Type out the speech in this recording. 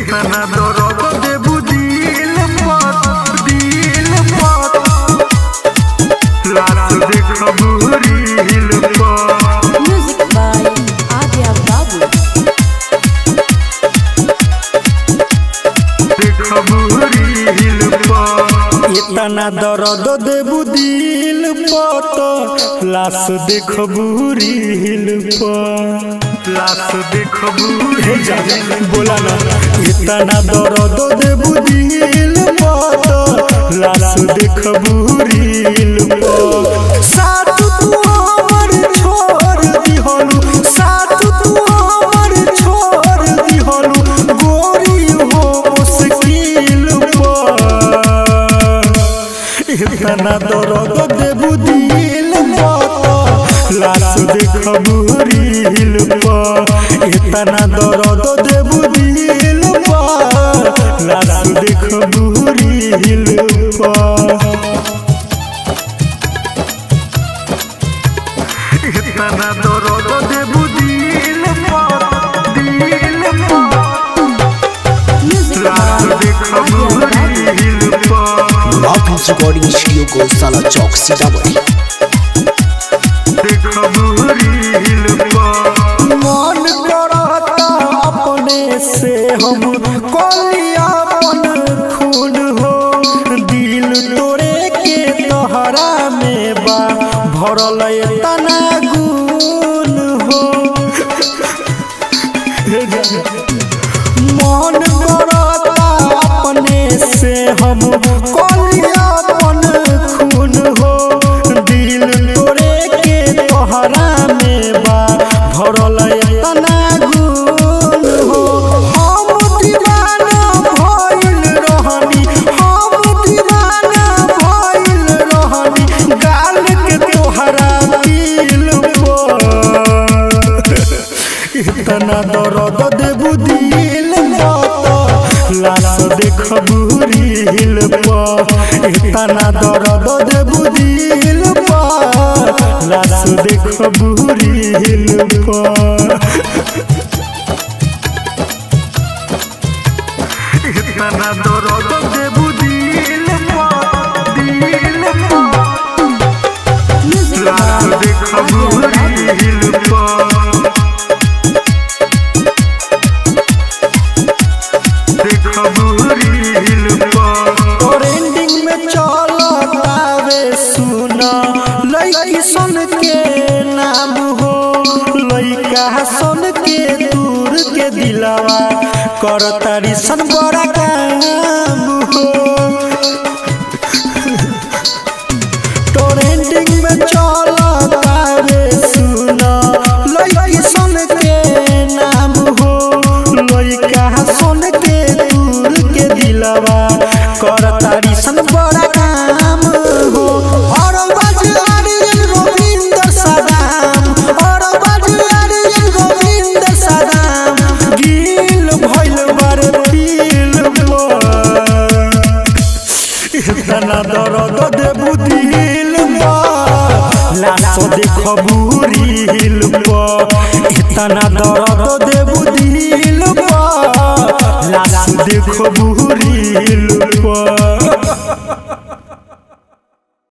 इतना दर्द देबू दिल पर दिल पर लाश देखबू रील पर Music by Adya Babu. देखबू रील पर इतना दर्द देबू दिल पर तो लाश देखबू रील पर लाश देखबू बोला ना इतना दर्द देबू दिल पर तो लाश देखबू रील पर साथ तू हमर छोड़ दिहलू साथ तू हमर छोड़ दिहलू गोरी हो मुश्किल पर इतना दर्द देबू दिल पर लाश देखबू रील पर इतना दर्द देबू दिल पर लाश देखबू रील पर इतना दर्द देबू दिल पर दिल पर Music लाश by देखबू Adya Babu. रील पर Marcus Recording Studio को साला चौक सीतामढ़ी देखबू रील पर मन करता अपने से हम कोलिया अपन खून हो दिल तोड़े के तोहरा में बा भरल तना गुण हो मन करता अपने से हम कोलिया अपन खून हो दिल तोड़े के तोहरा में बा भरल तना गुण हो हम दीवाना भइल रहनी हम दीवाना भइल रहनी गाल के तोहरा दिल पर इतना दर्द देबू दिल पर लाश देखबू रील पर इतना दर्द देबू दिल पर लाश देखबू रील पर इतना दर्द देबू दिल पर दिल पर Music लाश by देखबू Adya Babu. रील पर देखबू रील पर और एंडिंग में चलतावे सुना लइकी सन के नाम हो लइका सन के दूर के दिलावा करतारी सन बड़ा काम हो टोरेंटिंग में चलतावे सुना लइकी सन के नाम हो लइका सन के दूर के दिलवा करतारी सन बड़ा काम हो और बजारियन गोविंद सदाम और बजारियन गोविंद सदाम गिल भइल बारे पील इतना दर्द देबू दिल लाश देखबू रील इतना दर्द देबू दिल लाश देखबू रील